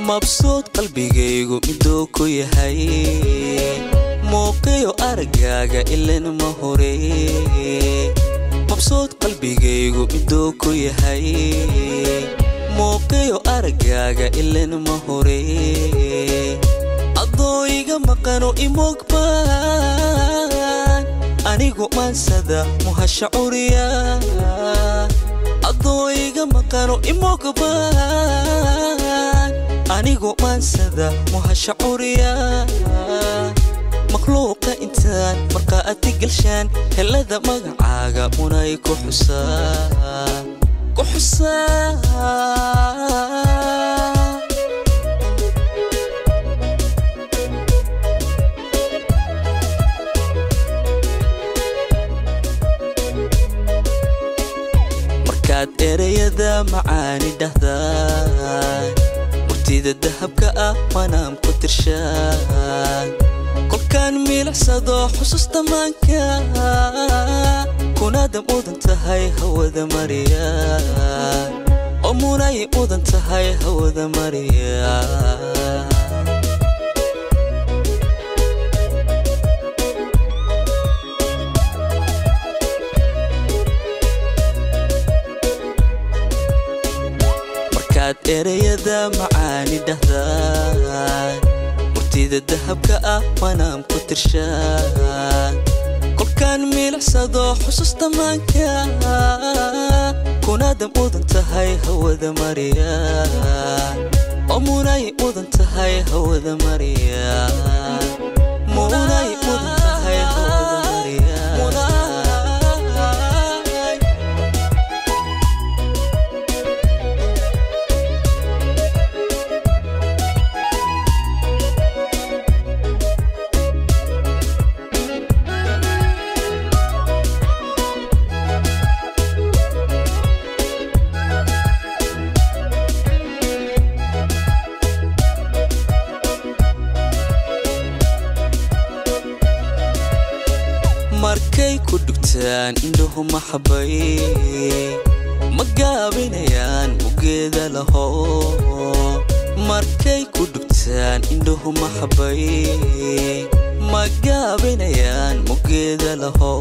mabsuud qalbigaygu miduu ku yahay muuqiyo araggaaga ilan ma hore mabsuud qalbigaygu miduu ku yahay muuqiyo araggaaga ilan ma hore adoo iga maqano imogbaan anigu maansada muhasha curiya adoo iga maqano imogbaan anigu maansada muhasha curiya makhluuqa intaan markaa adi galshaan helada magacaaga unay ku xusaa ku xusaa markaad ereyada macaani dhahdaan murtida dahabka ah manaam ku tirshaan kolkaan miilicsado xusuusta maanka kunaada mudan tahay hawada mariya oo munay mudan tahay hawada mariya markaad ereyada macaani dhahdaan murtida dahabka ah manaam ku tirshaan kolkaan miilicsado xusuusta maanka kunaada mudan tahay hawada mariya oo munay mudan tahay hawada mariya munay mudan tahay hawada mariya markay ku dhugtaan indhuhu maxabay ma gaabinayaan ugeeda laho markay ku dhugtaan indhuhu maxabay ma gaabinayaan mugeeda laho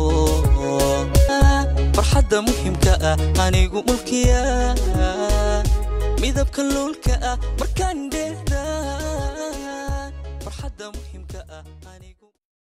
farxadda muhimka ah anigu mulkiya midabka luulka ah markaan dheedaan farxadda muhimka ah